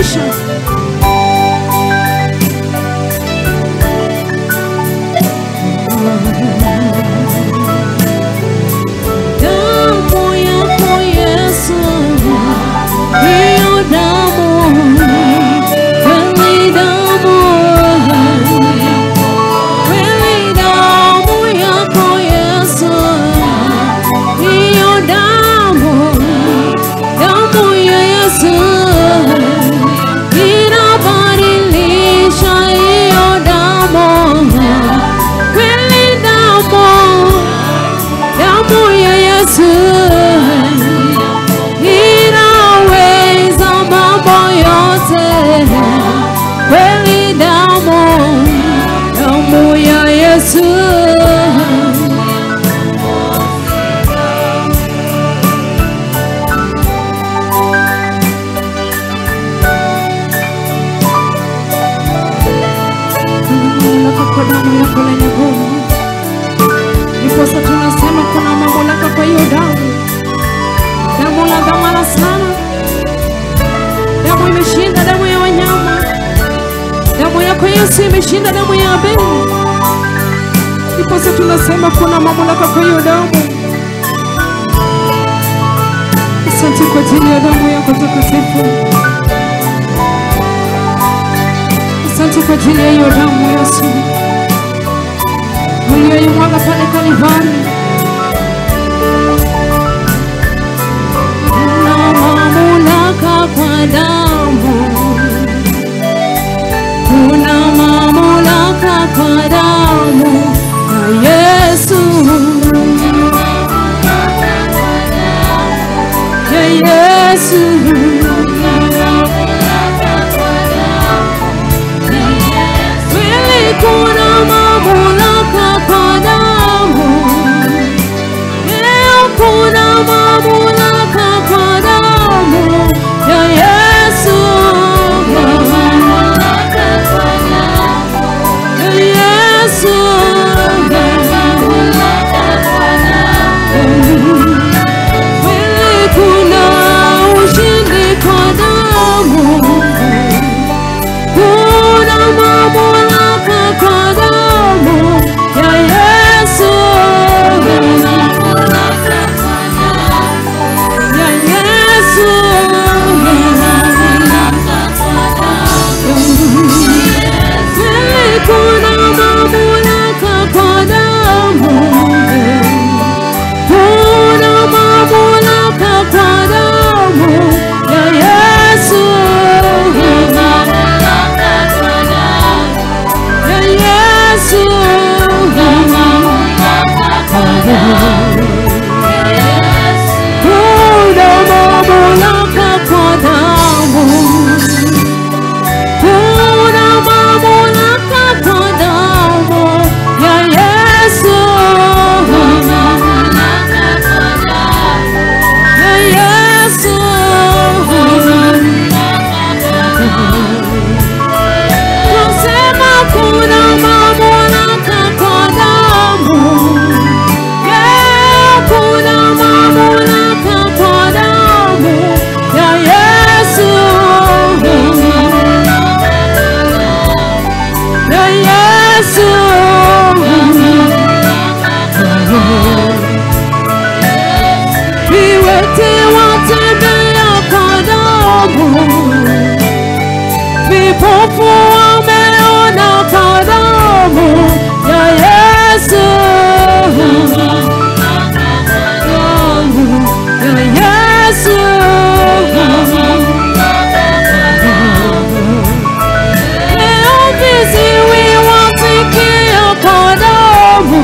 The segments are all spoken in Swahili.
maisha. Damu yako Yesu, hiyo damu, kweli damu, kweli damu yako Yesu, hiyo damu, damu ya Yesu inabadilisha hiyo damu, kweli damu damu ya Yesu inaweza mambo yote, kweli damu, damu ya Yesu. Mamlaka kwa damu yako lenye nguvu Ndiposa tunasema kuna mamlaka kwa hiyo damu, damu la dhamana sana. Damu imeshinda damu ya wanyama, damu yako Yesu imeshinda damu ya Abeli. Ndiposa tunasema kuna mamlaka kwa hiyo damu. Asante kwa ajili ya damu yako takatifu. Asante kwa ajili ya hiyo damu Yesu uliyoimwaga pale Kalvari. Kuna mamlaka kwa damu, kuna mamlaka kwa damu ya Yesu, ya Yesu. Kweli kuna mamlaka kwa damu, leo kuna mamlaka kwa damu ya Yesu, ya Yesu. Kweli kuna ushindi kwa damu kuna mamlaka kwa damu ya Yesu, ya Yesu. Kweli kuna mamlaka kwa damu, kuna mamlaka kwa damu ya Yesu, ya Yesu. Kuna mamlaka kwa damu, kuna mamlaka kwa damu ya Yesu, ya Yesu. Tusema kuna mamlaka kwa damu, yeah, kuna mamlaka kwa damu ya Yesu, ya Yesu. Viwete watembea kwa damu vipofu wameona kwa damu ya Yesu, ya Yesu. Leo viziwi wasikia kwa damu,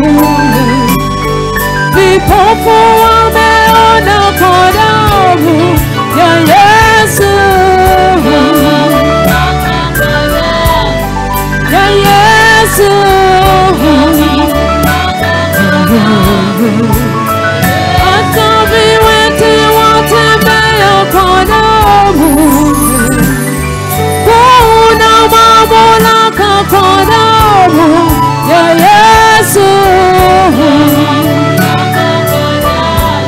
vipofu wameona kwa damu ya Yesu. ya Yesu. Hata viwete watembea kwa damu, kuna mamlaka kwa damu ya Yesu,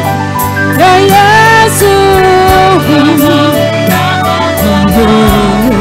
ya Yesu.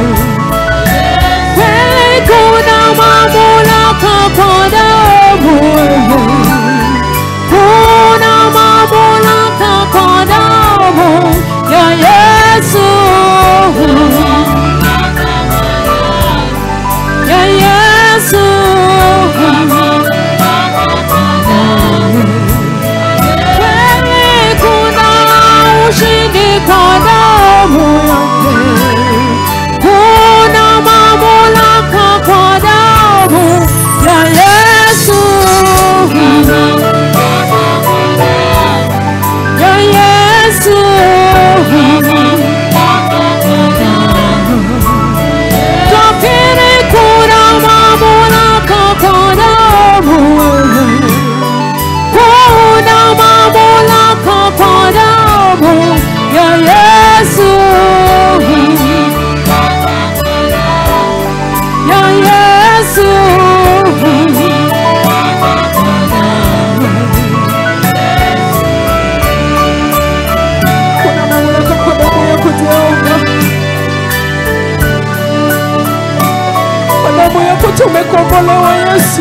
tumekombolewa Yesu,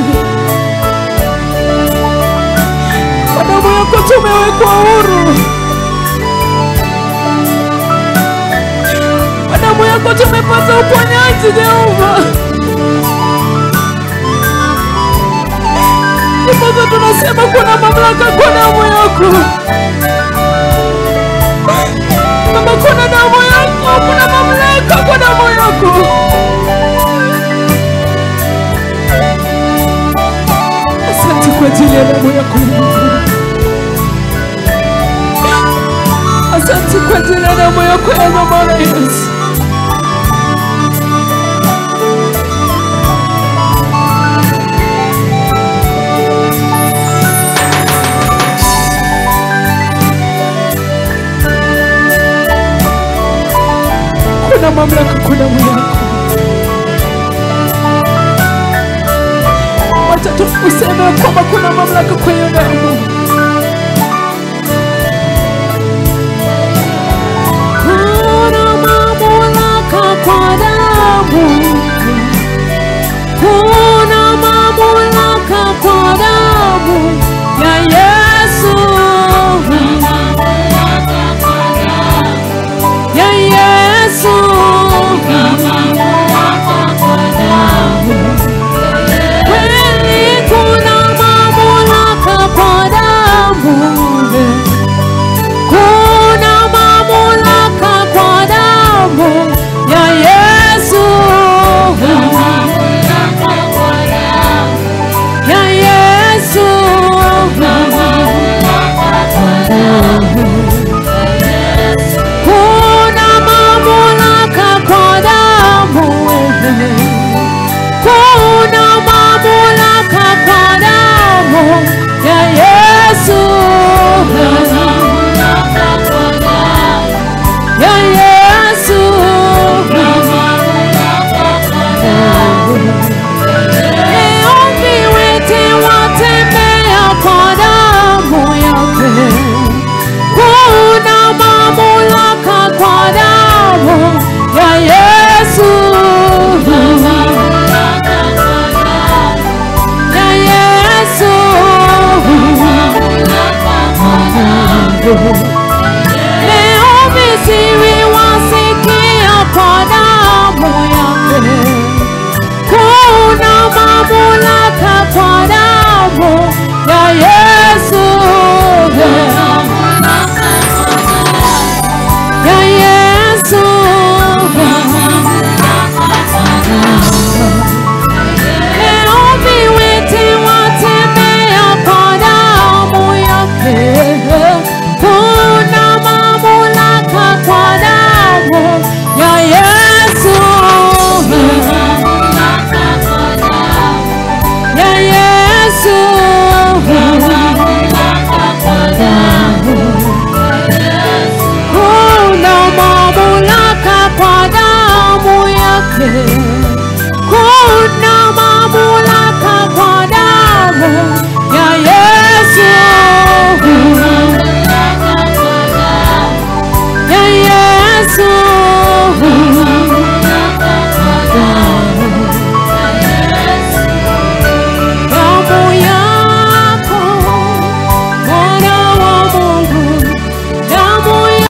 kwa damu yako tumewekwa huru, kwa damu yako tumepata uponyaji Jehova. Ndiposa tunasema kuna mamlaka kwa damu yako Baba, kuna damu yako, kuna mamlaka kwa damu yako. Asante kwa ajili ya damu yako Mungu. Asante kwa ajili ya damu yako ya dhamana Yesu. Kuna mamlaka kwa damu yako. Wacha tu useme kwamba kuna mamlaka kwa hiyo damu.